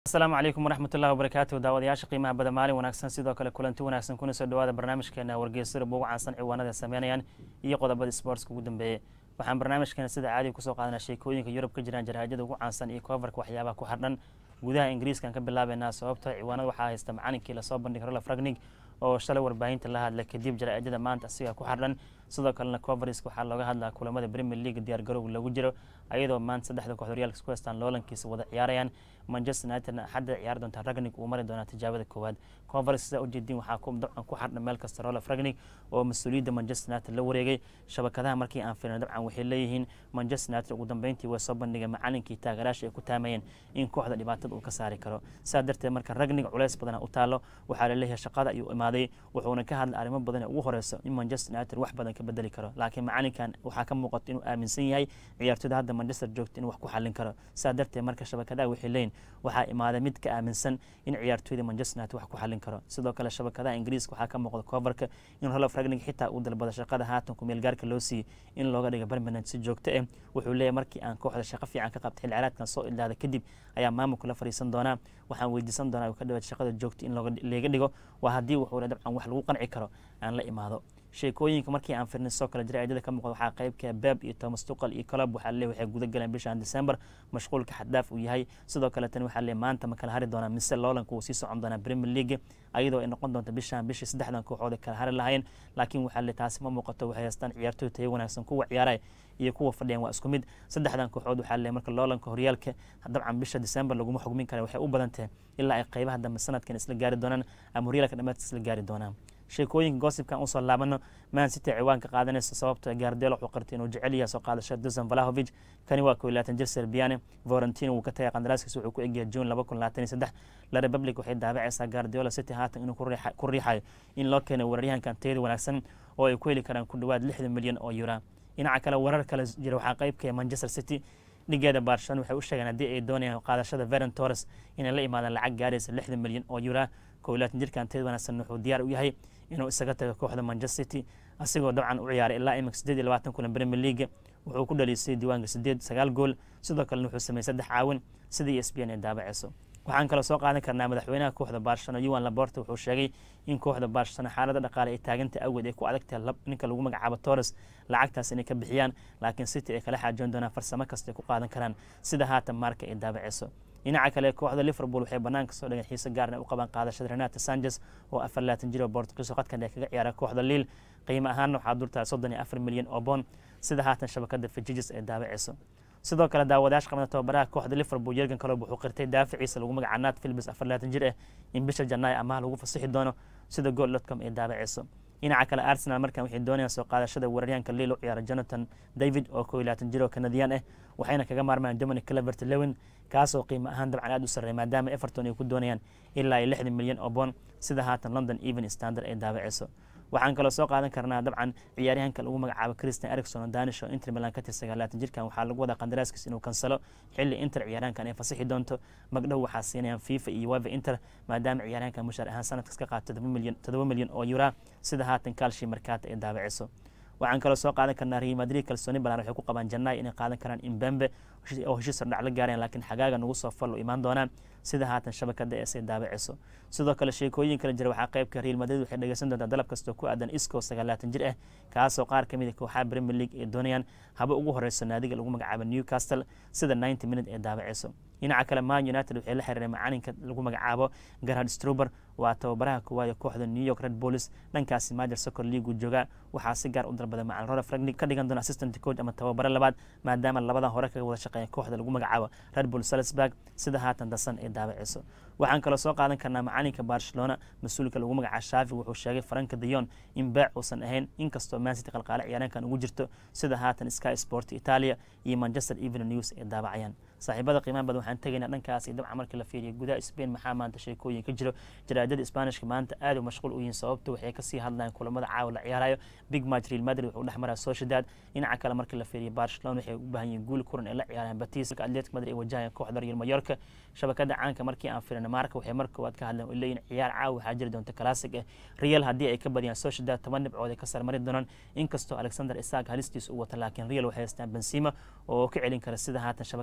asalaamu calaykum waraxmat ullahi wabarakaatu daawadayaasha qiimaha badan maalin wanaagsan sidoo kale kulanti wanaagsan kuna soo dhawaada barnaamijkeena wargeysada ugu caansan ciwaanada sameynayaan iyo qodobada sportska ugu dambeeyey waxaan barnaamijkeena sida caadiga kusoo qaadanaa sheekooyinka yurub ka jiraan jarhaajada ugu caansan iyo koofarka waxyaabaha ku xardhan gudaha ingiriiskan ka bilaabeynaa sababto ciwaanada waxaa haysta macalinkii lasoo bandhigay rola fragnig oo shalay warbaahinta la hadla kadib jaraa'idada maanta asiga ku xardhan sidoo kalena covariska waxaa looga hadlaa kulamada premier league diyaar garowga lagu jiro ayadoo maanta saddexda kooxd horyaalka isku haystaan loolankiisa wada ciyaarayaan manchester united axadda ciyaari doontaa ragnig uu mari doonaa tijaabada koowaad conference sidaa ujeediin waxaa dabcan ku xardhan meel kasta rola fragnig oo mas-uuliyadda manchester united la wareegay shabakadaha markii aan fiirna dabcan waxay leeyihiin manchester united ugu dambeyntii way soo bandhigeen macalinkii taageeraasha ay ku taamayeen in kooxda dhibaatada uu ka saari karo saa darteed marka ragnig culeys badana u taalo waxaa laleeyahay shaqada ayuu imaaday wuxuuna ka hadlay arrimo badan ee ugu horeyso in manchester united wax badan ka bedeli karo laakiin macalinkan waxaa ka muuqato inuu aaminsan yahay ciyaartooyda hadda manchester joogta inuu wax ku xallin karo saa darteed marka shabakadaha waxay leeyihin waxaa imaaday mid ka aaminsan in ciyaartooyda manchester united wax ku xallin karo sidoo kale shabakadaha ingiriiska waxaa ka muuqda coverka in rolof ragnig xitaa uu dalbada shaqada haatan ku meelgaarka loo siiyey in looga dhiga permanent si joogto ah wuxuu leeyahay markii aan kooxda shaqo fiican ka qabta xilli ciyaareedkan soo ilaada kadib ayaa maamulka la fariisan doonaa waxaan weydiisan doonaa uu ka dhawaad shaqada joogta in leega dhigo waa haddii wuxuu dabcan wax lagu qanci karo aan la imaado sheekooyinka markii aan firnay soo kale jaraa'idada ka muuqda waxaa qaybka beb iyo thomas tuqal iyo colob waxaa leeyahay waxay guda galeen bishan december mashquulka xaddaaf uu yahay sidoo kale tan waxaa leeyahay maanta ma kala hari doonaa mise loolanka uu sii socon doonaa premier league ayadoo ay noqon doonto bishan bishii saddexdan kooxood ay kala hari lahaayeen laakiin waxaa leeyahay taasi ma muuqato waxay haystaan ciyaartooy tayo wanaagsan kuwa ciyaaraya iyo kuwa fadhiyan waa isku mid saddexdan kooxood waxaa leeyahay marka loolanka horyaalka dabcan bisha december laguma xugmin kara waxay u badan tahay ilaa ay qaybaha dambe sanadkan isla gaari doonaan ama horyaalka dhammaadka isla gaari doonaan sheekooyinka goosibkan usoo laabano man city ciwaanka qaadanaysa sababto gaardelo wuxuu qartay inuu jecel yahay soo qaadasho dusan valahovic kani waa kow laatan jir serbiane vorentino wuu ka tagay qandaraaskiisa wuxuu ku egyahay june laba kun labaatan iyo saddex la republic waxay daabacaysaa gaardiola city haatan inuu ku riixayo in loo keenay weeraryahankan tayada wanaagsan oo ay ku heli karaan ku dhowaad lixdan milyan oo yura dhinaca kale warar kale jira waxaa qaybkaya manchester city dhigeeda barcelona waxay u sheegeen haddii ay doonayaan qaadashada veren torres inay la imaadaan lacag gaaraysa lixdan milyan oo yura kow laatan jirkan tayada wanaagsan wuxuu diyaar u yahay inuu isaga tago kooxda manchester city asigoo dabcan u ciyaaray ilaa imika siddeed iyo labaatan kulan premier league wuxuu ku dhaliisay diiwaanka siddeed sagaal gool sidoo kalena wuxuu sameeyey saddex caawin sidii e s b n ay daabaceyso waxaan kaloo soo qaadan karnaa madaxweynaha kooxda barcelona yuan laborta wuxuu sheegay in kooxda barcelona xaalada dhaqaale ay taaganta awgeed ay ku adagtahay ninka lagu magacaabo torres lacagtaas inay ka bixiyaan laakiin city ay kala xaajoon doonaan farsamo kasta ay ku qaadan karaan sida haatan marka ay daabaceyso dhinaca kale kooxda liverpool waxay banaanka soo dhigeen xiise gaarna u qabaan qaadashada renato sanchez oo afar laatan jir oo bortugiiso qadkan ee kaga ciyaara kooxda liil qiimo ahaanna waxaa dultahay soddon iyo afar milyan oo boon sida haatan shabakada fijijis ay daabaceyso sidoo kale daawadayaasha qabna tababaraha kooxda liverpool yergan kalob wuxuu qirtay daaficiisa lagu magaca nat philbis afar laatan jir ah in bisha janaayo amaha lagu fasixi doono sida gool dotcom ay daabaceyso dhinaca kale arsenal markan waxay doonayaan soo qaadashada weeraryahanka liil u ciyaara jonathan david oo koo iyo laatan jir oo kanadiyaan ah waxayna kaga maarmayaan dominic clevert lewin kaasoo qiimo ahaan dabcan aad u sarreey maadaama everton ay ku doonayaan ilaa iyo lixdan milyan oo boon sida haatan london even standard ay daabaceyso waxaan kaloo soo qaadan karnaa dabcan ciyaaryahanka lagu magacaabo christian ericson oo danish oo inter milan ka tirsan laatan jirkan waxaa lagu wadaa qandaraaskiis inuu kansalo xilli inter ciyaaryahankan ay fasixi doonto magdhow waxaa siinayaan fifa iyo weva inter maadaama ciyaaryahankan mushaar ahaan sanadkas ka qaato todoba milyan oo yura sida haatan kaalshi markaata ay daabaceyso waxaan kaloo soo qaadan karnaa real madrid kalsooni balan waxay ku qabaan jannaay inay qaadan karaan imbembe oo heshiis sardhac la gaareen laakiin xagaaga nagu soo fallo imaan doonaan sida haatan shabakada ees ay daabaceyso sidoo kale sheekooyin kala jira waxaa qaybka real madrid waxay dhegeysan doontaa dalab kastoo ku aadan isco sagaalaatan jir ah kaasoo qaar ka mid a kooxaha premier league ay doonayaan haba ugu horeyso naadiga lagu magacaabo newcastle sida ninety minute ee daabaceyso dhinaca kale man united waxay la xiriireen macalinka lagu magacaabo garhard struber waa tababaraha koowaad kooxda new york red bulls dhankaasi majer soccer league jooga waxaa si gaar u dalbaday macalin rora fragnig ka dhigan doona assistant coach ama tababaro labaad maadaama labadan hore kaga wada shaqeeya kooxda lagu magacaabo red bull salisburg sida haatan dasan ay daabaceyso waxaan kaloo soo qaadan karnaa macalinka barcelona mas-uulka lagu magacaabo shaafi wuxuu sheegay faranka dayon in beec uusan ahayn inkastoo mancity qalqaale ciyaareenkan ugu jirto sida haatan sky sport italia iyo manchester evening news ay daabacayaan saaxiibada qiimaha badan waxaan tegaynaa dhankaas iyo dabcan markii la fiiriyo gudaha spain maxaa maanta sheekooyin ka jiro jaraadada sbaanishka maanta aad u mashquul u yihiin sababta waxay kasii hadlayaan kulamada caawa la ciyaarayo big match real madrid wuxuu dhex maraa sociedad dhinaca kale markii la fiiriyo barcelona waxay u baahan yihiin guul kuran ay la ciyaarayaan batis atletic madrid ay wajahayaan kooxda real mayorka shabakada caanka markii aan fiirina marka waxay mar koowaad ka hadleen oo leeyihin ciyaar caawa waxaa jiri doonta classic ah real haddii ay ka badiyaan sociedad toban dhibcood ay ka sarmari doonaan inkastoo alexander isaac halistiisa u wata laakiin real waxay haystaan benzema oo ka celin kara sida haatan shabakada marka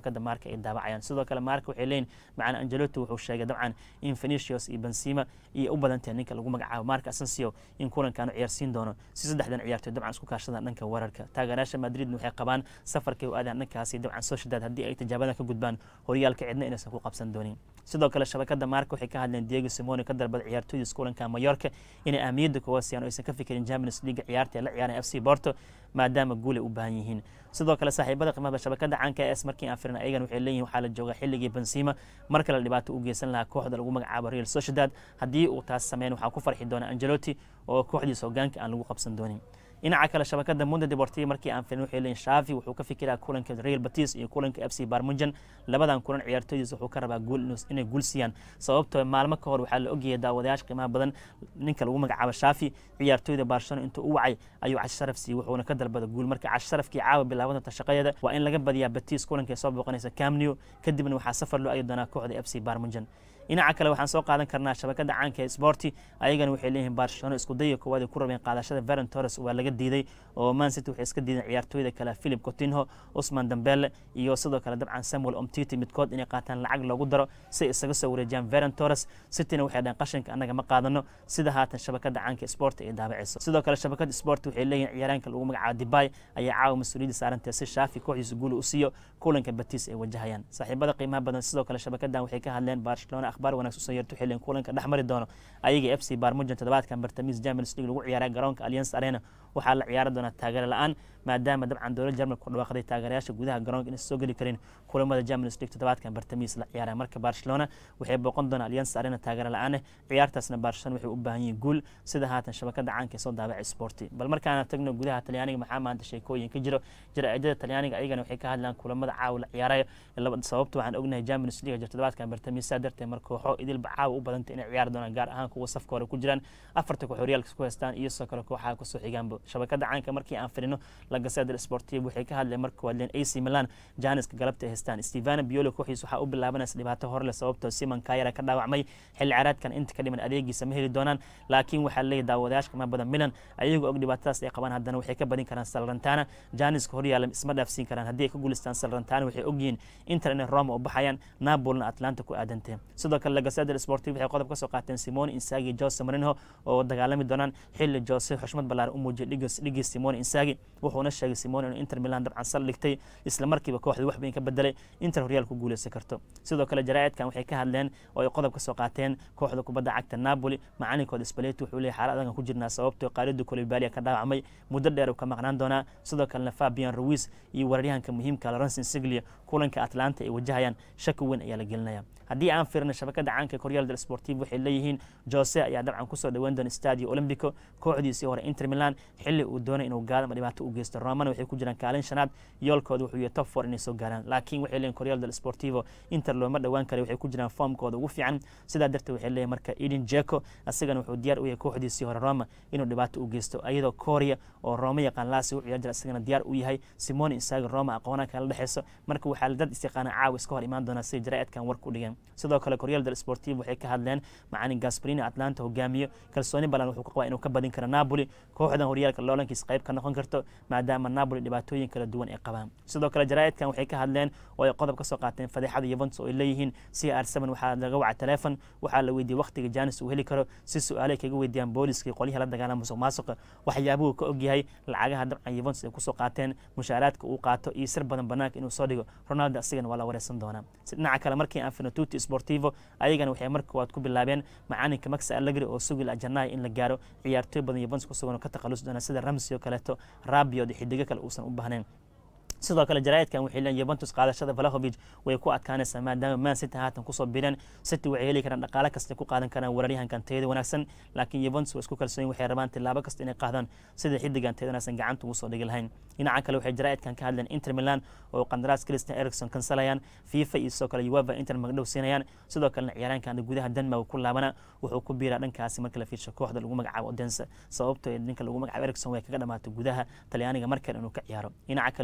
marka ay daabacayaan sidoo kale marka waxay leeyihin macana angelotti wuxuu sheegay dabcan in venicius iyo benzema iyo u badantahay ninka lagu magacaabo marka asensio in kulankan ciyaarsiin doono si saddexdan ciyaartoy dabcan isku kaashadaan dhanka weerarka taageerayaasha madridna waxay qabaan safarkay u aadaan dhankaasi dabcan sociedad haddii ay tijaabadan ka gudbaan horyaalka cidna inaysan ku qabsan doonin sidoo kale shabakada marka waxay ka hadleen diego simone ka dalbada ciyaartooydiis kulanka mayorka inay ahmiyadda kuga siiyaan oo aysan ka fikirin champions league ciyaarta ee la ciyaaraan f c porto maadaama guulay u baahan yihiin sidoo kale saaxiibada qiimada shabakada caanka es markii aan firna ayagan waxay leeyihin waxaa la joogaa xilligii benzema mar kale dhibaato u geysan lahaa kooxda lagu magacaabo real sociedad haddii uu taas sameyn waxaa ku farxi doona angelotti oo kooxdiisa hogaanka aan lagu qabsan doonin dhinaca kale shabakada mundo deportiva markii aan filin waxay leeyihin shaafi wuxuu ka fikiraa kulanka real batis iyo kulanka f c barmujan labadan kulan ciyaartooydiisa wuxuu ka rabaa guul inay guul siiyaan sababtoo maalmo ka hor waxaa la ogyahay daawadayaasha qiimaha badan ninka lagu magacaabo shaafi ciyaartooyda barcelona intuu u wacay ayuu cash sharaf siiyey wuxuuna ka dalbada guul marka cash sharafkii caawa bilaaban doonta shaqadeeda waa in laga badiyaa batis kulanka soo booqanaysa camneo kadibna waxaa safar loo adi doonaa kooxda f c barmujan dhinaca kale waxaan soo qaadan karnaa shabakada caanka ee sporti ayagana waxay leeyihiin barcelona isku daya koowaad ay ku rabeen qaadashada veron torres waa laga diiday oo man city waxay iska diideen ciyaartooyda kale philip cotinho usman dambele iyo sidoo kale dabcan samuel omtiti midkood inay qaataan lacag loogu daro si ay isaga soo wareejiyaan veron torres cityna waxay dhaheen qashinka annaga ma qaadano sida haatan shabakada caanka sporti ay daabacayso sidoo kale shabakada sporti waxay leeyihiin ciyaaraanka lagu magacaabo dibay ayaa caawa mas-uuliyadda saarantee si shaafi kooxdiisa guula u siiyo kulanka batis ay wajahayaan saaxiibada qiimaha badan sidoo kale shabakadan waxay ka hadleen barcelona akhbaar wanaagsan soo yeerto xilligan kulanka dhex mari doono ayaga f c barmujan toddobaadkan bartamiis champions league lagu ciyaaray garoonka alliance arena waxaa la ciyaari doonaa taageero la-aan maadaama dabcan dowlad jarmalka ku dhawaaqday taageerayaasha gudaha garoonka inaysan soo geli karin kulamada champions league toddobaadkan bartamiis la ciyaaraya marka barcelona waxay booqan doonaa alliance arena taageero la-aaneh ciyaartaasna barcelona waxay u baahan yihiin guul sida haatan shabakada caanka ee soo daabacay sporti bal markaana tagno gudaha talyaaniga maxaa maanta sheekooyin ka jiro jaraa'idada talyaaniga ayagana waxay ka hadlaan kulamada caawa la ciyaarayo sababta waxaan ognahay champions league jir toddobaadkan bartamiis saa darteed mar kooxo idilba caawa u badantay inay ciyaari doonaan gaar ahaan kuwa safka hore ku jiraan afarta koox horyaalka ku haystaan iyo sidoo kale kooxaha kusoo xigaanba shabakada caanka markii aan firino la gaseeda sportiv waxay ka hadleen marka waadleen ac milan janiska galabta ay haystaan stevana biolo kooxiis waxaa u bilaabanaysa dhibaato horle sababtoo simon kayara ka dhaawacmay xilli caraadkan inta ka dhiman adeegiisa ma heli doonaan laakiin waxaa leeyahy daawadayaasha qiimo badan milan ayagoo og dhibaatadaas ay qabaan haddana waxay ka badin karaan salrantana janiska horyaala isma dhaafsiin karaan haddii ay ka guulistaan salrantana waxay ogyihiin inter inay roma u baxayaan napolina atlanta ku aadantee sidoo kale lagaseda sportiv waxay qodob ka soo qaateen simone insagi jose marinho oo dagaalami doonaan xilli jose xushmad ballaaran u muujiyay dhigii simone insagi wuxuuna sheegay simone inuu inter milan dabcan sal dhigtay isla markiiba kooxda wax bayn ka bedelay inter horyaal ku guuleysan karto sidoo kale jaraa'idkan waxay ka hadleen oo ay qodob ka soo qaateen kooxda kubadda cagta napoli macalinkooda spaleti wuxuu leeyahy xaalad adan ku jirnaa sababtoo qaalidu kolibaalia ka dhaawacmay muddo dheer uu ka maqnaan doonaa sidoo kalena fabian ruis iyo weeraryahanka muhiimka lorenson siglia kulanka atlanta ay wajahayaan shaki weyn ayaa la gelinaya haddii aan firna shabakada caanka koryaal del sportiv waxay leeyihiin jose ayaa dabcan kusoo dhaweyn doona stadio olympico kooxdiisii hore inter milan xilli uu doonay inuu gaado ama dhibaato u geysto romana waxay ku jiraan kaalin shanaad yoolkooda wuxuu yahay top four inay soo gaaraan laakiin waxay leeyihin koryaal del sportivo inter looma dhowaan kara waxay ku jiraan foomkooda ugu fiican sidaa darteed waxay leeyihin marka eden jeko asigana wuxuu diyaar u yahay kooxdiisii hore roma inuu dhibaato u geysto iyadoo korea oo roma yaqaan laasi u ciyaar jira isagana diyaar u yahay simone insagi roma aqoonaa kala dhexeyso marka waxaa dad isyaqaana caawa iska hor imaan doonaa sida jaraa'idkan war ku dhigeen sidoo kale koryaal del sportiv waxay ka hadleen macalin gasparini atlanta hogaamiyo kalsooni balan wuxuu ka qabaa inuu ka badin karo napoli kooxdan horyaalka loolankiis qayb ka noqon karto maadaama napoli dhibaatooyin kala duwan ay qabaan sidoo kale jaraa'idkan waxay ka hadleen oo ay qodob ka soo qaateen fadeexada yuventus oo ay leeyihiin c r seven waxaa laga wacay telefon waxaa la weydiiyey waqtiga janis uu heli karo si su-aalay kaga weydiiyaan booliska qolyaha la dagaalama musuq maasuqa waxyaabuhu ka ogyahay lacagaha dabcan yuventus ay kusoo qaateen mushaaraadka uu qaato iyo sir badan banaanka inuu soo dhigo ronaldo asigana waa la wareysan doonaa dhinaca kale markii aan firno tuti sportivo ayagana waxay marka koowaad ku bilaabeen macalinka maxa allegri oo sugil janaayo in la gaaro ciyaartooy badan yuventus kusugan oo ka takhalusi doona sida ramsey oo kaleeto rabiod xidigo kale uusan u baahnayn sidoo kale jaraa'idkan waxay leeyihin yuventus qaadashada valahovic way ku adkaanaysaa maadaama man city haatan kusoo bireen city waxay heli karaan dhaqaale kasta ku qaadan karaan weeraryahankan tayada wanaagsan laakiin yuventus waa isku kalsooyin waxay rabaan tilaabo kasta inay qaadaan sida xidigan tayada wanaagsan gacanta ugu soo dhigi lahayn dhinaca kale waxay jaraa'idkan ka hadleen inter milan oo qandaraas christian ericson kansalayaan fifa iyo sidoo kale ueva inter magdhow siinayaan sidoo kalena ciyaaraankan gudaha denmark ku laabana wuxuu ku biiraa dhankaasi marka la fiirsho kooxda lagu magacaabo odense sababtoo ninka lagu magacaabo ericson way kaga dhamaatay gudaha talyaaniga markale inuu ka ciyaaro dhinaca kale waxay leeyihin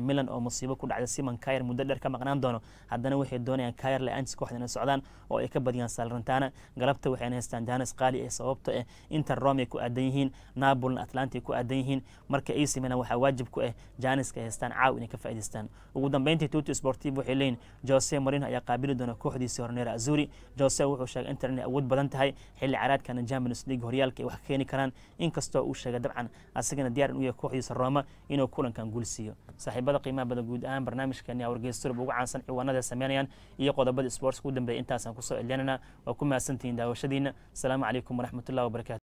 milan oo musiibo ku dhacday simon kayer muddo dheer ka maqnaan doono haddana waxay doonayaan kayer le-aantis kooxda inay socdaan oo ay ka badiyaan salrantana galabta waxayna haystaan janes qaali ee sababto ah inter rome ay ku aadan yihiin napolna atlanta ay ku aadan yihiin marka ac milan waxaa waajib ku ah janiska ay haystaan caaw inay ka faa'idaystaan ugu dambeyntii tuti sportivo waxay leeyihin jose marino ayaa qaabili doona kooxdiisii horneera azuri jose wuxuu sheegay inter inay awood badan tahay xilli caraadkana champions league horyaalka ay wax ka keeni karaan inkastoo uu sheegay dabcan asagana diyaar in u yahay kooxdiisa roma inuu kulankan guul siiyo saaxiibada qiimaha badan guud ahaan barnaamijkeeni aa wargeysurub ugu caansan ciwaanada sameynayaan iyo qodobada sports ugu dambeeya intaasaan kusoo celyanana waa ku mahadsantihiin daawashadiina asalaamu calaykum waraxmatullahi wabarakatu